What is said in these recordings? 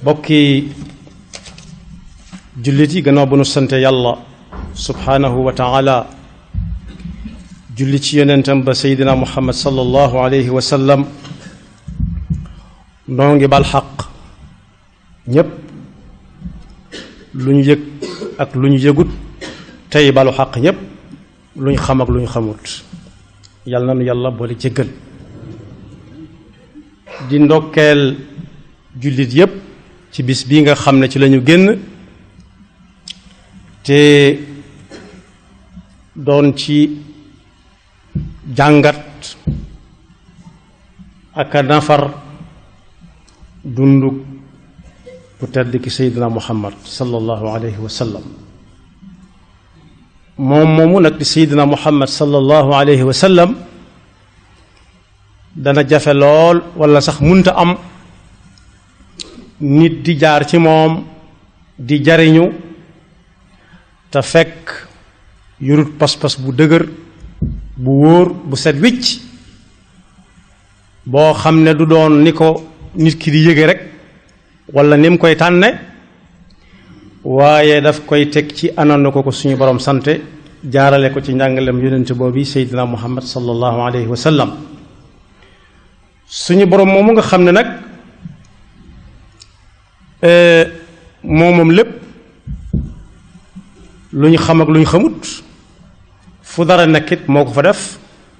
bokki jullit yi gannaaw bu nu sante yàlla subhaanahu wa taala julli ci yonentam ba seydina muhammad sallallahu alayhi wa sallam noo ngi bal xaq ñépp lu ñu yëg ak lu ñu yëgut tey balu xaq ñépp lu ñu xam ak lu ñu xamut yàlla na nu yàlla boole jéggal di ndokkeel jullit yépp ci bis bii nga xam ne ci lañu génn te doon ci jàngat ak a nafar dundu bu tedd ki seydina muhammad sallallahu alayhi wa sallam moom moomu nag di seydina muhammad sallallahu alayhi wa sallam dana jafe lool walla sax munta am nit di jaar ci moom di jariñu te fekk yurut pas-pas bu dëgër bu wóor bu set wicc boo xam ne du doon ni ko nit ki di yëge rek walla ni mu koy tànne waaye daf koy teg ci anam na ko ko suñu borom sante jaarale ko ci njàngalem yonent boobu seydina muhammad sallallahu alayhi wa sallam suñu borom moomu nga xam ne nag moom moom lépp lu ñu xam ak lu ñu xamut fu dara nekkit moo ko fa def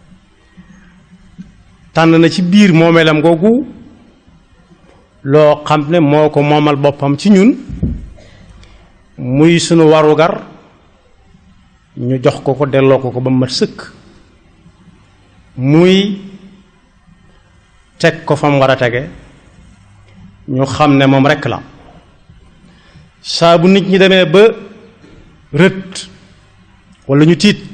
tànn na ci biir moomeelam googu loo xam ne moo ko moomal boppam ci ñun muy sunu warugar ñu jox ko ko delloo ko ko ba mat sëkk muy teg ko fa mu war a tege ñu xam ne moom rekk la saa bu nit ñi demee ba rët walla ñu tiit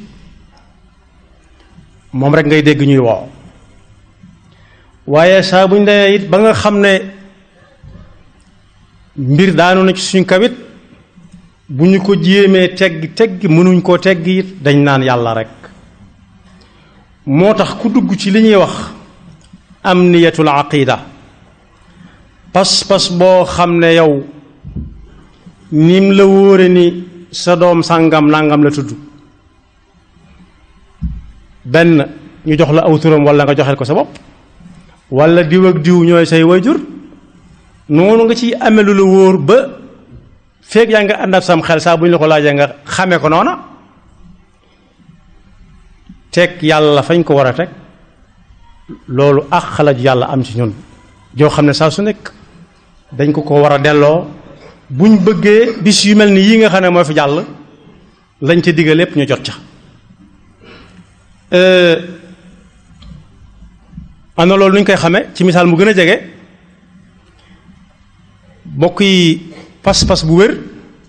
moom rekk ngay dégg ñuy woo waaye saa bu ñu demee it ba nga xam ne mbir daanu na ci suñ kawit bu ñu ko jéemee teggi teggi mënuñ koo teggi it dañ naan yàlla rekk moo tax ku dugg ci li ñuy wax amniyatul aqida pas-pas boo xam ne yow nim la wóore ni sa doom sàngam nangam la tudd benn ñu jox la aw turam walla nga joxel ko sa bopp walla diw ak diw ñooy say wayjur noonu nga ciy amee lu la wóor ba feeg yaa nga ànd ak sam xel saa bu ñu la ko laajee nga xamee ko noona teg yàlla fañ ko war a teg loolu ak xalaat yàlla am ci ñun joo xam ne saa su nekk dañ ko ko war a delloo buñ bëggee bis yu mel ni yii nga xam ne moo fi jàll lañ ca digga lépp ñu jot ca am na loolu nuñ koy xamee ci misaal mu gën a jege bokk yi pas-pas bu wér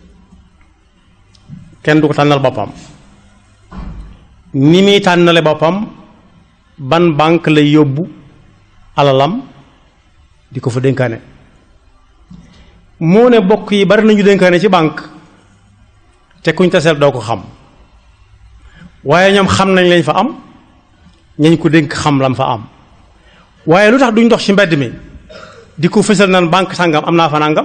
kenn du ko tànnal boppam ni muy tànnale boppam ban banque lay yóbbu alalam di ko fa dénkaane moo ne bokk yi bari nañu dénkaane ci banque te kuñ taseel doo ko xam waaye ñoom xam nañ lañ fa am ñañ ko dénk xam lam fa am waaye lu tax duñ dox ci mbedd mi di ko fësal naan banque sàngam am naa fa nàngam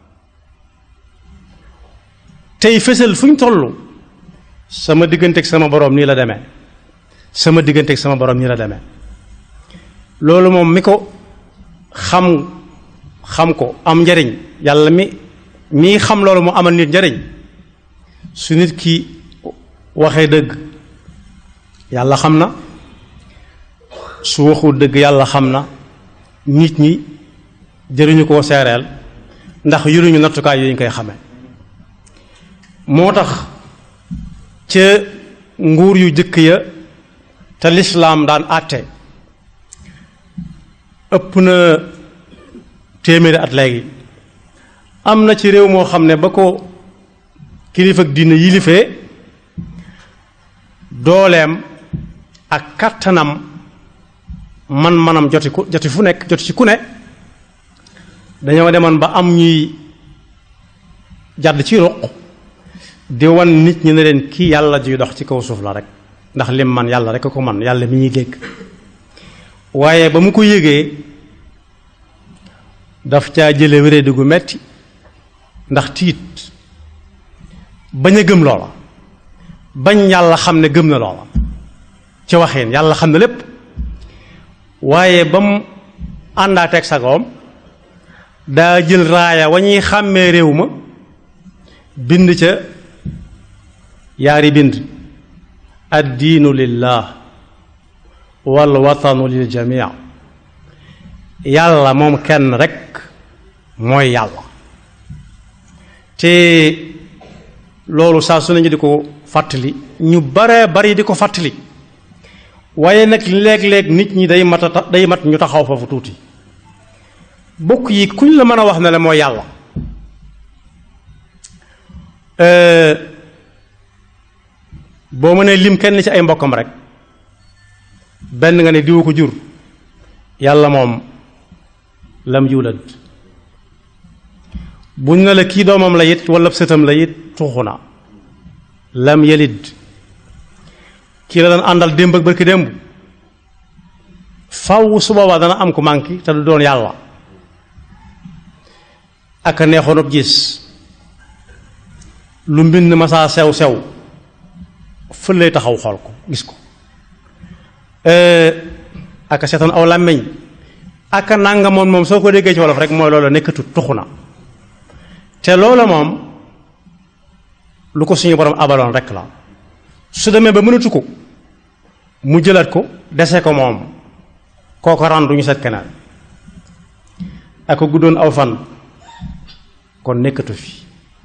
tey fësal fu ñu toll sama digganteeg sama boroom nii la demee sama digganteeg sama boroom nii la demee loolu moom mi ko xam xam ko am njariñ yàlla mi mii xam loolu mu amal nit njariñ su nit ki waxee dëgg yàlla xam na su waxul dëgg yàlla xam na nit ñi jëriñu koo seereel ndax yuruñu nattukaay yooyu ñu koy xame moo tax ca nguur yu jëkk ya te lislaam daan àtte ëpp na téeméeri at léegi am na ci réew moo xam ne ba ko kilifa ak diine yilifee dooleem ak kàttanam man manam joti ku joti fu nekk joti ci ku ne dañoo demoon ba am ñuy jàdd ci ruq di wan nit ñi ne leen kii yàlla juy dox ci kaw suuf la rek ndax lim man yàlla rek a ko man yàlla mi ñuy dégg waaye ba mu ko yégee daf caa jële wéradi gu metti ndax tiit bañ a gëm loola bañ yàlla xam ne gëm na loola ci waxeen yàlla xam ne lépp waaye ba mu àndaateeg sagoom daa jël raaya wa ñuy xàmmee réew ma bind ca yaari bind addiinu lillah wal watanu lil jamii yàlla moom kenn rekk mooy yàlla te loolu saa su nañu di ko fàttali ñu bare bari di ko fàttali waaye nag léeg-léeg nit ñi day mat a day mat ñu taxaw foofu tuuti bokk yi kuñ la mën a wax ne la mooy yàlla boo mënee lim kenn ci ay mbokkam rek benn nga ne diwu ko jur yàlla moom lam yulad buñ ne la kii doomam la it wala sëtam la it tuuxu na lam yalid kii la daan àndal démb ak barki démb faw su boobaa dana am ku manqué te du doon yàlla ak a neexoon ab gis lu mbind masaa sew sew fël lay taxaw xool ko gis ko ak a seetoon aw làmmiñ ak a nànga moom moom soo ko déggee ci wolof rek mooy loola nekkatu tuxu na te loola moom lu ko suñu borom abaloon rek la su demee ba mënatu ko mu jëlaat ko dese ko moom kooko ran du ñu seet keneen ak ko guddoon aw fan kon nekkatu fi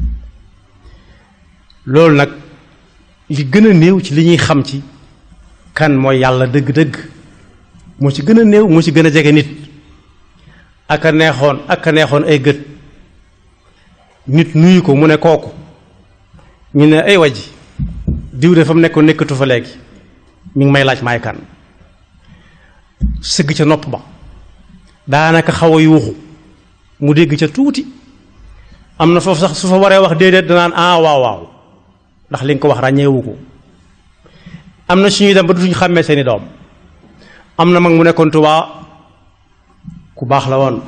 loolu nag li gën a néew ci li ñuy xam ci kan mooy yàlla dëgg-dëgg moo ci gën a néew moo ci gën a jege nit ak a neexoon ak a neexoon ay gët nit nuyu ko mu ne kooku ñu ne ay waji diw de fa mu nekkoon nekkatu fa léegi mi ngi may laaj maay kan sëgg ca nopp ba daanaka xaw a yuuxu mu dégg ca tuuti am na foofu sax su fa waree wax déedéet danaan ah waaw waaw ndax li nga ko wax ràññeewu ko am na suñuy dem ba dutuñu xàmmee seeni doom am na mag mu nekkoon Tuubaa ku baax la woon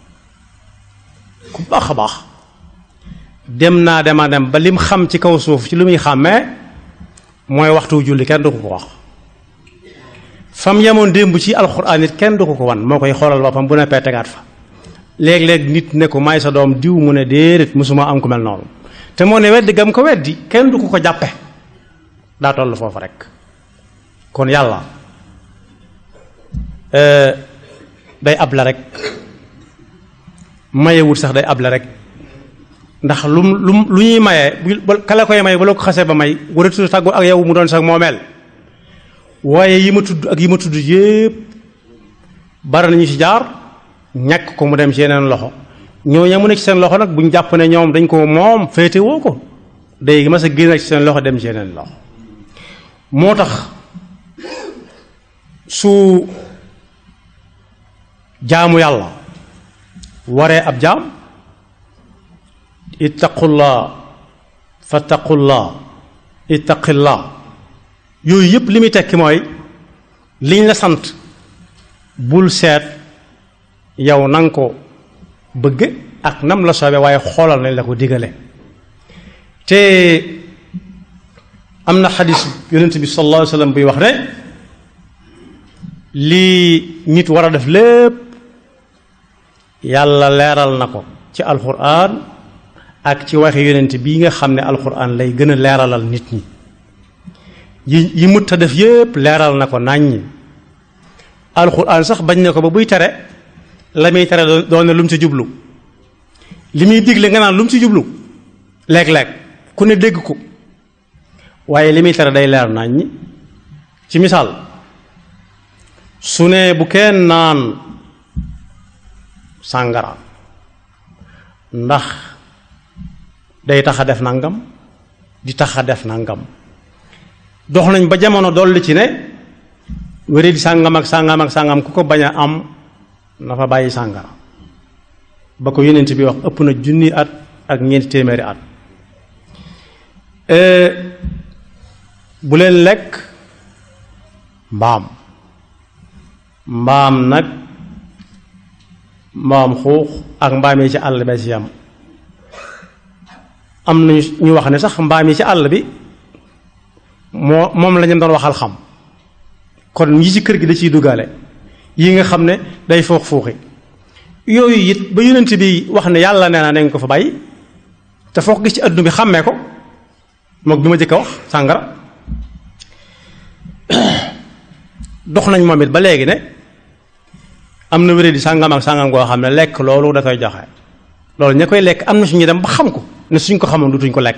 ku baax a baax dem naa dema dem ba lim xam ci kaw suuf ci lu muy xàmmee mooy waxtu julli kenn du ko ko wax fam yemoon démb ci alxuraan it kenn du ko ko wan moo koy xoolal boppam bu neppee tegaat fa léeg-léeg nit ne ko may sa doom diw mu ne déedéet mosuma am ku mel noonu te moo ne weddi gam ko weddi kenn du ko ko jàppe daa toll foofu rek kon yàlla day able rek mayewut sax day able rek ndax lum lum lu ñuy mayee bu kala koy may bu la ko xasee ba may waratu tàggu ak yow mu doon sax moomeel waaye yi ma tudd ak yi ma tudd yépp bari nañu ci jaar ñàkk ko mu dem ci yeneen loxo ñooñu mu ne ci seen loxo nag buñ jàpp ne ñoom dañ ko moom féete woo ko day mas a génn ci seen loxo dem ci yeneen loxo moo tax su jaamu yàlla waree ab jaam ittaqullah fattaqullah ittaqillah yooyu yëpp li muy tekki mooy liñ la sant bul seet yow na nga ko bëgg ak nam la soobee waaye xoolal nañ la ko digale te am na xadis yonent bi sallallahu alayhi wa sallam buy wax ne lii nit war a def lépp yàlla leeral na ko ci alxuraan ak ci waxi yonent bii nga xam ne alxuraan lay gën a leeralal nit ñi yi yi mut a def yépp leeral na ko nàññi alxuraan sax bañ na ko ba buy tere la muy tere doon ne lu mu ci jublu li muy digle nga naan lu mu ci jublu léeg-léeg ku ne dégg ko waaye li muy tere day leer nàññi ci misaal su ne bu kenn naan sàngara ndax day tax a def nangam di tax a def nangam dox nañ ba jamono dolli ci ne wéré di sàngam ak sàngam ak sàngam ku ko bañ a am na fa bàyyi sàngara ba ko yonent bi wax ëpp na junni at ak ñeenti téeméeri at bu leen lekk mbaam mbaam nag mbaam xuux ak mbaam yi ci àll bi ci yam am nañu ñu wax ne sax mbaam yi ci àll bi moo moom la ñu doon waxal xam kon yi ci kër gi da ciy duggaale yi nga xam ne day foox fuuxi yooyu it ba yonent bi wax ne yàlla nee na nañ ko fa bàyyi te foo ko gis ci adduna bi xàmmee ko mook bi ma jëkk a wax sàngara dox nañ moom it ba léegi ne am na wéré di sàngam ak sàngam goo xam ne lekk loolu da koy joxe loolu ña koy lekk am na suñu dem ba xam ko ne suñ ko xamoon dutuñ ko lekk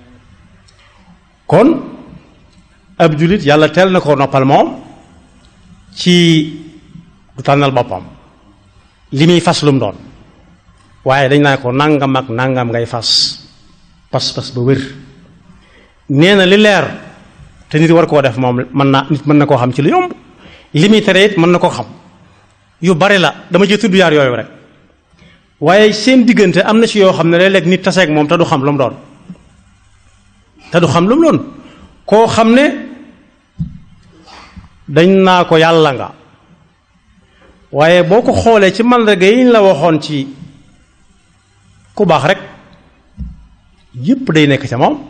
kon ab jullit yàlla teel na ko noppal moom ci du tànnal boppam li muy fas lu mu doon waaye dañ naa ko nangam ak nangam ngay fas pas-pas ba wér nee na li leer te nit war koo def moom mën naa nit mën na koo xam ci lu yomb li muy tere it mën na koo xam yu bari la dama ci tudd yaar yooyu rek waaye seen diggante am na ci yoo xam ne léeg-léeg nit taseeg moom te du xam lu mu doon te du xam lu mu doon koo xam ne dañ naa ko yàlla nga waaye boo ko xoolee ci mandarga yi ñu la waxoon ci ku baax rek yépp day nekk ca moom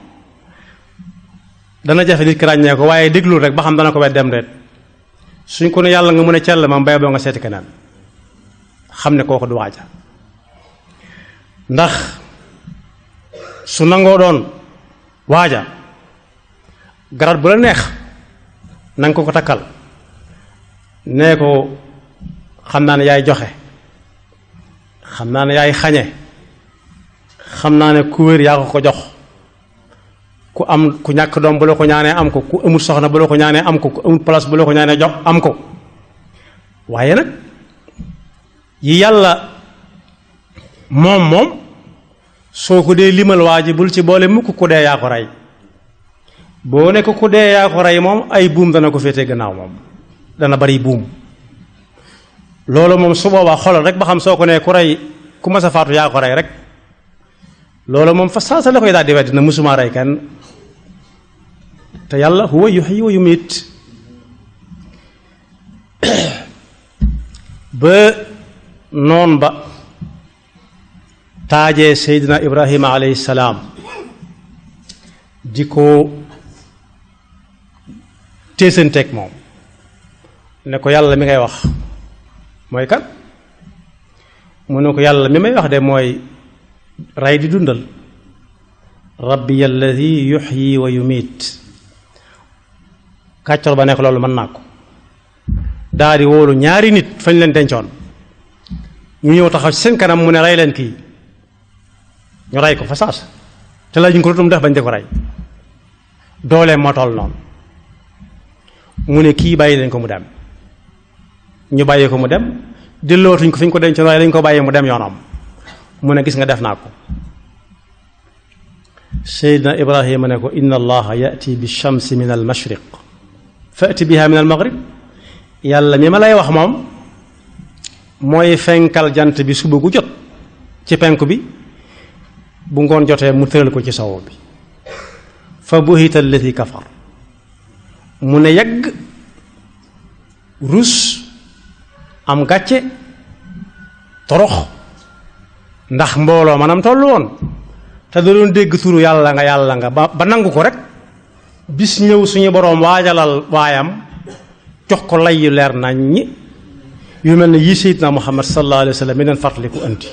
dana jafe nit ki ràññee ko waaye déglul rek ba xam dana ko wet dem reet suñ ko ne yàlla nga mën a cell moom bay boo nga seeti keneen xam ne kooku du waaja ndax su nangoo doon waaja garat bu la neex nanga ko ko takkal nee ko xam naa ne yaay joxe xam naa ne yaay xañe xam naa ne ku wér yaa ko ko jox ku am ku ñàkk doom bu la ko ñaanee am ko ku amul soxna bu la ko ñaanee am ko ku amul place bu la ko ñaanee jox am ko waaye nag yi yàlla moom moom soo ko dee limal waa ji bul ci boole mukk ku dee yaa ko rey boo nekk ku dee yaa ko rey moom ay buum dana ko féete gannaaw moom dana bari buum loolu moom su boobaa xoolal rek ba xam soo ko nee ku rey ku mas a faatu yaa ko rey rek loolu moom fa saa sa la koy daal di wedd na musuma rey kenn te yàlla huwa yuhyi wa yumiit ba noon ba taajee seydina ibrahima alayhi salaam di ko téesanteeg moom ne ko yàlla mi ngay wax mooy kan mu ne ko yàlla mi may wax de mooy rey di dundal rabbi alladi yuxyi wa yumiit kàccor ba nekk loolu mën naa ko daa di wóolu ñaari nit fañ leen dencoon ñu ñëw taxaw ci seen kanam mu ne rey leen kii ñu rey ko fa saas te la ñu ko lutum def bañ di ko rey doolee moo toll noonu mu ne kii bàyyi leen ko mu dem ñu bàyyi ko mu dem dellootuñ ko fi ñu ko dencoon waaye dañ ko bàyyi mu dem yoonam mu ne gis nga def naa ko seydna ibrahima ne ko inna allaha yati bi shamsi min al mashriq fati biha min al maghrib yàlla mi ma lay wax moom mooy fenkal jant bi suba gu jot ci penku bi bu ngoon jotee mu tëral ko ci sowu bi fa buhita allati kafar mu ne yagg rus am gàcce torox ndax mbooloo manam toll woon te da doon dégg turu yàlla nga yàlla nga ba ba nangu ko rek bis ñëw suñu boroom waajalal waayam jox ko lay yu leer nañ ñi yu mel ne yii Seydina Muhammad sallallahu alayhi wa sallam mi leen fàttaliku andi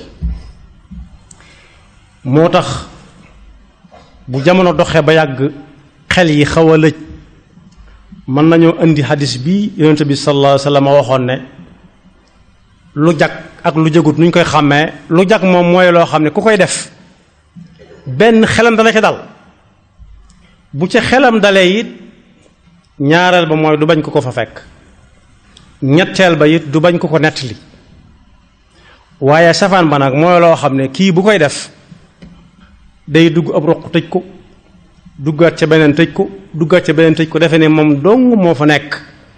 moo tax bu jamono doxee ba yàgg xel yi xaw a lëj mën nañoo indi hadis bi yonent bi sallallahu alayhi wa sallam waxoon ne lu jag ak lu jagut nu ñu koy xàmmee lu jag moom mooy loo xam ne ku koy def benn xelam dana ca dal bu ca xelam dalee it ñaareel ba mooy du bañ ko ko fa fekk ñetteel ba it du bañ ko ko nettali waaye safaan ba nag mooy loo xam ne kii bu koy def day dugg ab roq tëj ko duggaat ca beneen tëj ko duggaat ca beneen tëj ko defe ne moom dong moo fa nekk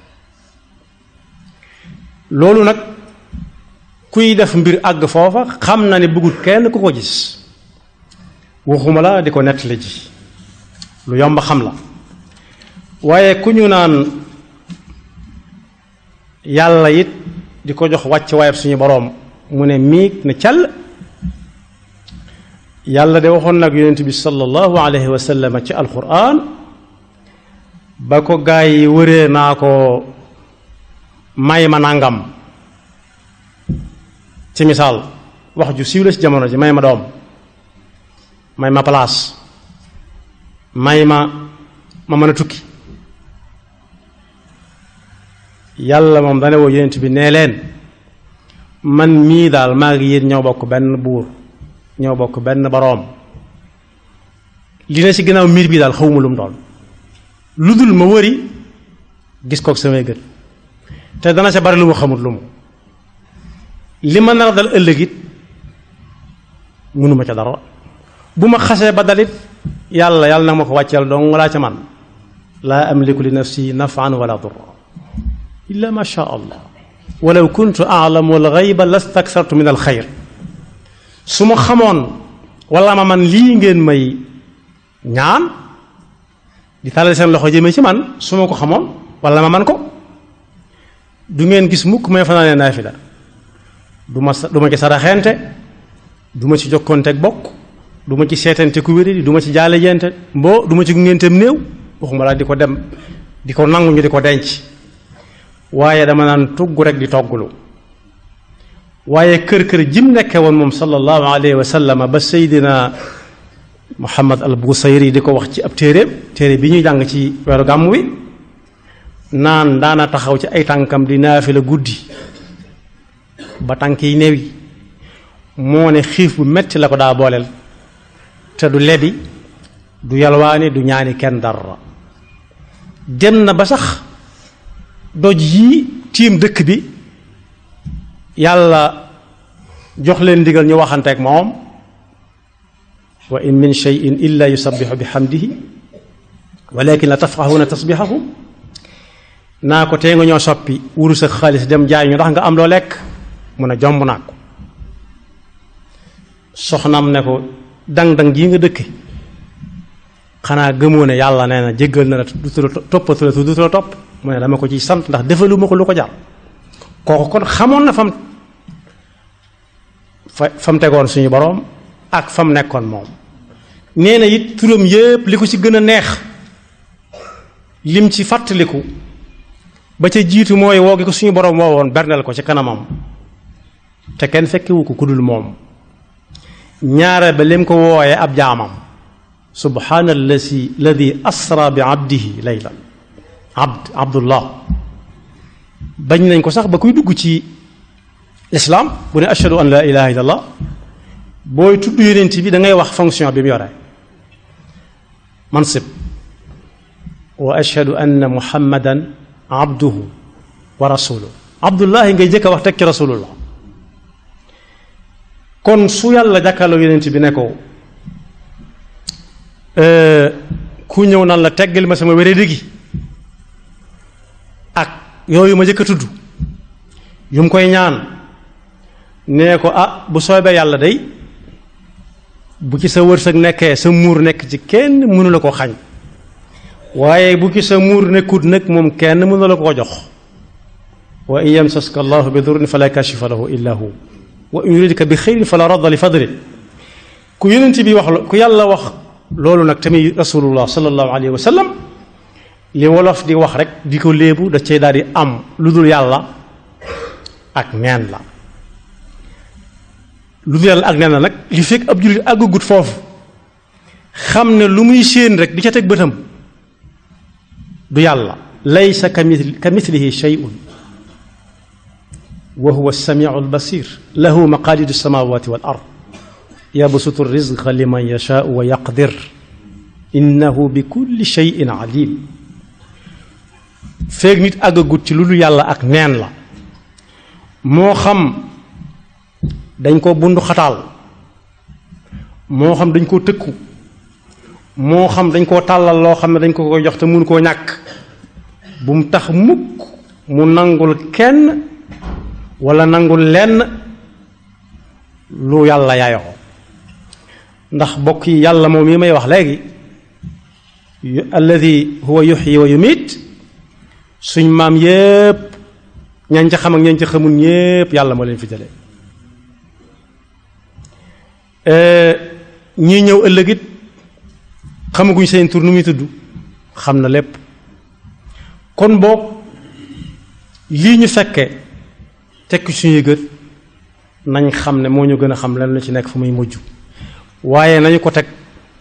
loolu nag kuy def mbir àgg foofa xam na ne bëggut kenn ku ko gis waxuma la di ko nettali ji lu yomb xam la waaye ku ñu naan yàlla it di ko jox wàcc waayab suñu boroom mu ne miig ne call yàlla de waxoon nag yonent bi sallallahu alayhi wa sallam ci alquran ba ko gaa yi wëree naa ko may ma nangam ci misaal wax ju siiw la ci jamono ji may ma doom may ma place may ma ma mën a tukki yàlla moom dane woo yonent bi nee leen man mii daal maa ngi yéen ñoo bokk benn buur ñoo bokk benn boroom li ne ci ginnaaw miir bi daal xawma lu mu doon lu dul ma wëri gis kook samay gët te dana ca bari lu mu xamut lu mu li ma nar a dal ëllëg it mënuma ca dara bu ma xasee ba dalit yàlla yàlla nag ma ko wàcceel dong laa ca man laa amliku li nafsi nafan wala durra illa ma sha allah walaw kuntu aalamu alxayba lastaksartu min alxayr su ma xamoon wala ma man lii ngeen may ñaan di tàllal seen loxo jëmee ci man su ma ko xamoon wala ma man ko du ngeen gis mukk may fanaanee naafila du ma du ma ci saraxente du ma ci jokkonteeg bokk du ma ci seetante ku wéri du ma ci jaale jente mboo du ma ci gungenteem néew waxuma laa di ko dem di ko nangu ñu di ko denc waaye dama naan tugg rek di togglu waaye kër kër jim nekke woon moom sallallahu alayhi wa sallam ba seydina muhammad al busayri di ko wax ci ab téeréem téere bi ñuy jàng ci weeru gàmm wi naan daana taxaw ci ay tànkam di naafi la guddi ba tànk yi newi moo ne xiif bu metti la ko daa booleel te du lebi du yalwaani du ñaani kenn dara dem na ba sax doj yii tiim dëkk bi yàlla jox leen ndigal ñu waxanteek moom wa in min cheyin illa yusabixu bi xamdihi walakin la tafqahuuna tasbixahum naa ko tee nga ñoo soppi wurus ak xaalis dem jaay ñu ndax nga am loo lekk mun a jomb naa ko soxnam ne ko dang-dang jii nga dëkke xanaa gëmoo ne yàlla nee na jéggal na la du toppatu la du la topp mu ne dama ko ciy sant ndax defaluma ko lu ko jar kooku kon xamoon na fam fa fam tegoon suñu boroom ak fam nekkoon moom nee na it turam yépp li ko ci gën a neex lim ci fàttaliku ba ca jiitu mooy woo gi ko suñu boroom woo woon berneel ko ci kanamam te kenn fekkewu ko ku dul moom ñaare ba lim ko wooyee ab jaamam subhaana allasi alladi asra bi abdihi laylan abd abdullah bañ nañ ko sax ba kuy dugg ci lislaam bu ne ashhadu an la ilaha illallah booy tudd yonent bi da ngay wax fonction bi mu yore mansib wa ashhadu anna muhammadan abduhu wa rasuluhu abdullahi ngay jëkk a wax teg ci rasulullah kon su yàlla jàkkaarloo yonent bi ne ko ku ñëw nan la teggal ma sama wéré gi ak yooyu ma jëkk a tudd yu mu koy ñaan nee ko ah bu soobee yàlla day bu ci sa wërsëg nekkee sa muur nekk ci kenn mënu la ko xañ waaye bu ci sa muur nekkut nag moom kenn mënu la ko jox wa in yamsaska allahu bi durrin fala kashifa lahu illa hu wa in yuridka bi xeyrin fala radda li fadli ku yonent bi wax ku yàlla wax loolu nag tamit rasulullah sallallahu alayhi wa sallam li wolof di wax rek di ko léebu da cay daal di am lu dul yàlla ak neen la lu dul yàlla ak neen la nag li fekk ab jullit àggagut foofu xam ne lu muy séen rek di ca teg bëtam du yàlla laysa ka mithlihi shay'un wa huwa as-sami'u al-basir lahu maqalidu as-samawati wal ard yabsutu rizqa liman yashaau wa yaqdir innahu bi kulli shay'in alim feeg nit àggagut ci lu dul yàlla ak neen la moo xam dañ ko bundu xataal moo xam dañ koo tëkku moo xam dañ koo tàllal loo xam ne dañ ko koy jox te mun koo ñàkk bu mu tax mukk mu nangul kenn wala nangul lenn lu yàlla yaayoo ndax bokk yi yàlla moom yi may wax léegi alladi huwa yuxyi wa yumiit suñ maam yépp ñañ ca xam ak ñañ ca xamul ñépp yàlla moo leen fi jële ñii ñëw ëllëg it xamaguñ seen tur nu muy tudd xam na lépp kon boog lii ñu fekke tekki suñuy gët nañ xam ne moo ñu gën a xam lan la ci nekk fu muy mujj waaye nañu ko teg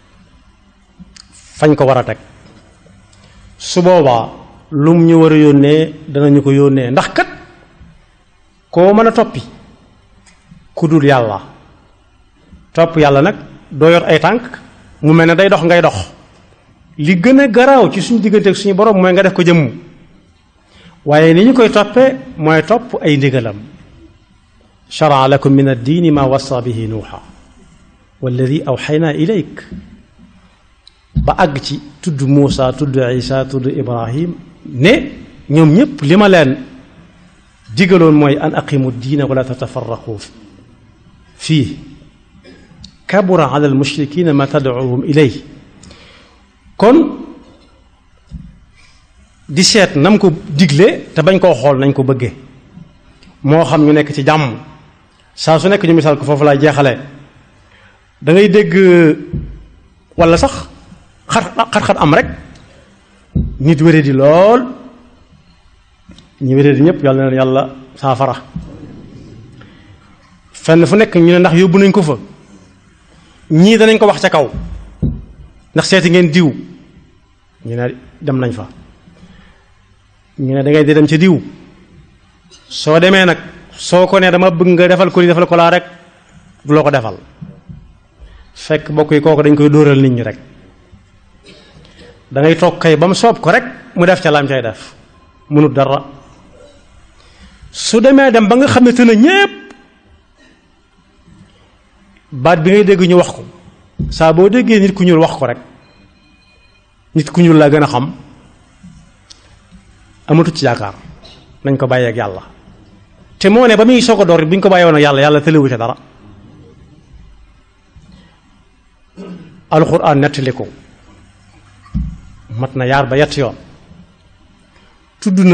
fañ ko war a teg su boobaa lum ñu war a yónnee danañu ko yónnee ndax kat koo mën a toppi ku dul yàlla topp yàlla nag doo yor ay tànk mu mel ne day dox ngay dox li gën a garaaw ci suñu diggante ak suñu borom mooy nga def ko jëmm waaye ni ñu koy toppee mooy topp ay ndigalam sharaa lakum min addiini ma wasa bihi nuuxa walladi awxayna ilayk ba àgg ci tudd Muusa tudd Isa tudd Ibrahim ne ñoom ñépp li ma leen digaloon mooy an aqimu diina wala tatafarraqu fii kabura ala almushrikina ma tadcuuhum ilay kon di seet nam ko digle te bañ koo xool nañ ko bëggee moo xam ñu nekk ci jàmm saa su nekk ñu misaal ko foofu laay jeexalee da ngay dégg walla sax xat-xat am rek nit wéré di lool ñu wéré di ñëpp yàlla na yàlla saafara fenn fu nekk ñu ne ndax yóbbu nañ ko fa ñii danañ ko wax ca kaw ndax seeti ngeen diw ñu ne dem nañ fa ñu ne da ngay di dem ca diw soo demee nag soo ko ne dama bëgg nga defal ko li defal ko laa rek du loo ko defal fekk bokk yi kooku dañ koy dóoral nit ñi rek da ngay toog kay ba mu soob ko rek mu def ca lam cay def mënut dara su demee dem ba nga xam ne te na ñépp baat bi ngay dégg ñu wax ko saa boo déggee nit ku ñuul wax ko rek nit ku ñuul laa gën a xam amatu ci yaakaar nañ ko bàyyeeg yàlla te moo ne ba muy soog a door bu ñu ko bàyyeewoon ak yàlla yàlla tëlewu ca dara alxuraan nettali ko mat na yaar ba yett yoon tudd na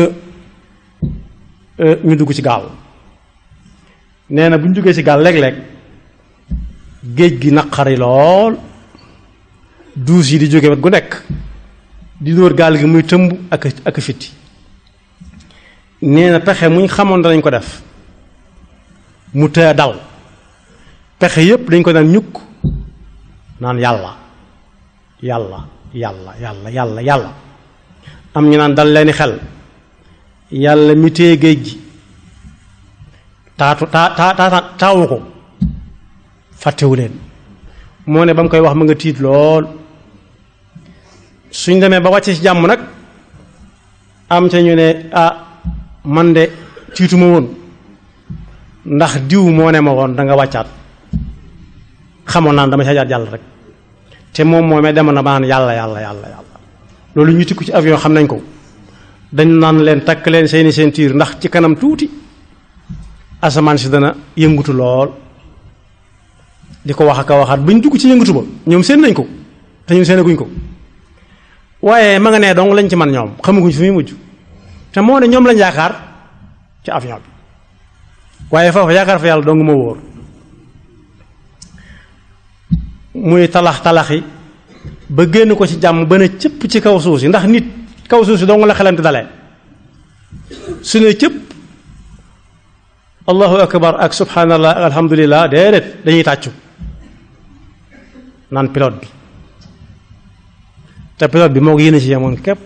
ñu dugg ci gaal nee na bu ñu duggee ci gaal léeg-léeg géej gi naqari lool duus yi di jóge wet gu nekk di dóor gaal gi muy tëmb ak ak fitti nee na pexe muñ xamoon danañ ko def mu tëye dal pexe yépp dañ ko daan ñukk naan yàlla yàlla yàlla yàlla yàlla yàlla am ñu naan dal leeni xel yàlla mi téye géej gi taatu taa taa taawu ko fàttewu leen moo ne ba mu koy wax ma nga tiit lool suñ demee ba wàcce ci jàmm nag am ca ñu ne ah man de tiituma woon ndax diw moo ne ma woon da nga wàccaat xamoon naan dama ca jaar jàll rek te moom moomee demoon na ba naan yàlla yàlla yàlla yàlla loolu ñu tikku ci avion xam nañ ko dañ naan leen takk leen seeni seen tiir ndax ci kanam tuuti asamaan si dana yëngutu lool di ko wax ak a waxaat buñ dugg ci yëngutu ba ñoom seen nañ ko te ñun seenaguñ ko waaye ma nga nee dong lañ ci man ñoom xamaguñ fi muy mujj te moo ne ñoom lañ yaakaar ci avion bi waaye foofu yaakaar fa yàlla dong moo wóor muy talax talaxi ba génn ko ci jàmm ba ne cëpp ci kaw suuf si ndax nit kaw suuf si dong la xelam di dalee su ne cëpp allahu akbar ak subhanallah ak alhamdulillah déedéet dañuy tàccu naan pilote bi te pilote bi moo ko yéene ci yemoon képp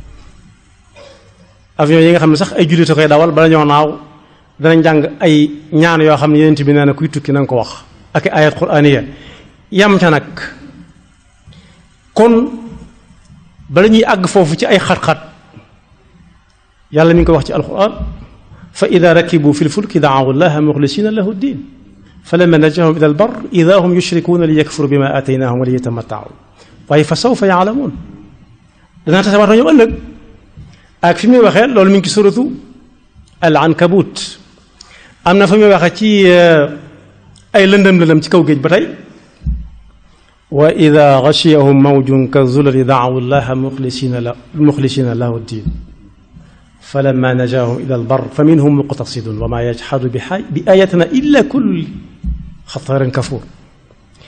avion yi nga xam ne sax ay jullit a koy dawal bala ñoo naaw danañ jàng ay ñaan yoo xam ne yeneen bi nee na kuy tukki na nga ko wax ak ayat quraaniya yam ca nag kon bala ñuy àgg foofu ci ay xat-xat yàlla mi ngi ko wax ci alquran fa ida rakibu fi lfulki daawu llaha muxlisina lahu ddin fa lamma najahum ila albar ida hum yushrikuuna li yakfuru bima ataynahum wa li yatamattau waaye fa sawfa yaalamuun danaa tasawaat ñoom ëllëg ak fi muy waxee loolu mi ngi ci suratu al ankabut am na fa muy waxee ci ay lëndëm lëndëm ci kaw géej ba tey wa ida gachiyahum mawjun ka zulali daawu llaha muxlisina la muxlisina lahu ddin falamma najaahum ila albar fa minhum muqtasidun wa ma yajxadu bi ayatina illa kullu xataarin kafuur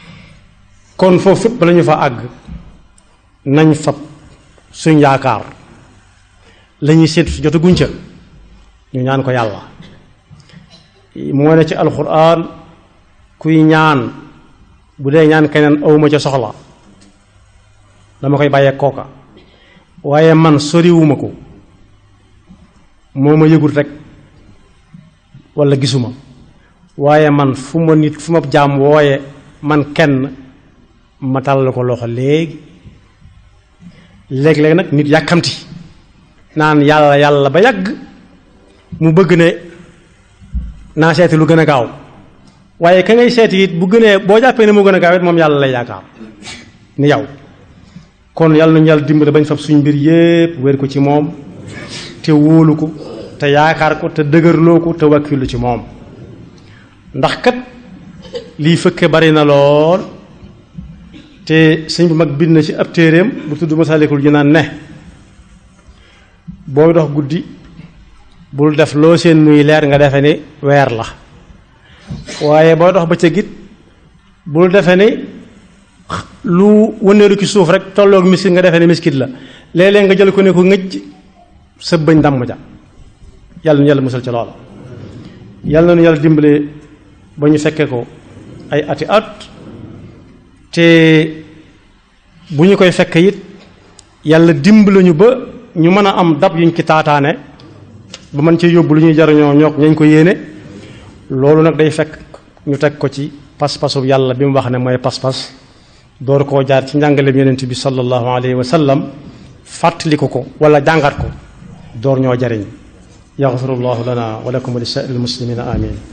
kon foofu fépp bala ñu fa àgg nañ fab suñ yaakaar la ñuy séentu si jotu guñ ca ñu ñaan ko yàlla moo ne ci alxuraan kuy ñaan bu dee ñaan keneen awma ca soxla dama koy bàyyee kooka waaye man soriwuma ko moo ma yëgul rek walla gisuma waaye man fu ma nit fu ma jaam wooye man kenn ma tàllal ko loxo léegi léeg-léeg nag nit yàkkamti naan yàlla yàlla ba yàgg mu bëgg ne naa seeti lu gën a gaaw waaye ka ngay seeti it bu gënee boo jàppee ne mu gën a gaaw it moom yàlla lay yaakaar ni yow kon yàlla nañu yàlla dimbale bañ fab suñ mbir yépp wér ko ci moom te wóolu ko te yaakaar ko te dëgërloo ko te wakkilu ci moom ndax kat lii fëkke bari na lool te sëñ bu mag bind na ci ab téeréem bu tudd Masaalikul Jinaan ne booy dox guddi bul def loo seen muy leer nga defe ni weer la waaye booy dox bëccëg it bul defe ni lu wëndeelu ci suuf rek tolloog miskit nga defe ni miskit la léeg-léeg nga jël ko ne ko ngëj sa bëñ damm ja yàlla nu yàlla musal ci loola yàlla na nu yàlla dimbale ba ñu fekkee ko ay ati at te bu ñu koy fekk it yàlla dimbale ñu ba ñu mën a am dab yuñ ci taataane ba mën ci yóbbu lu ñuy jariñoo ñook ñañ ko yéene loolu nag day fekk ñu teg ko ci pas-pasu yàlla bi mu wax ne mooy pas-pas door koo jaar ci njàngaleem yonent bi sallallahu alayhi wa sallam fàttali ko ko wala jàngat ko door ñoo jariñ yaxfirullahu lana wa lakum wa li saa'iril muslimina amin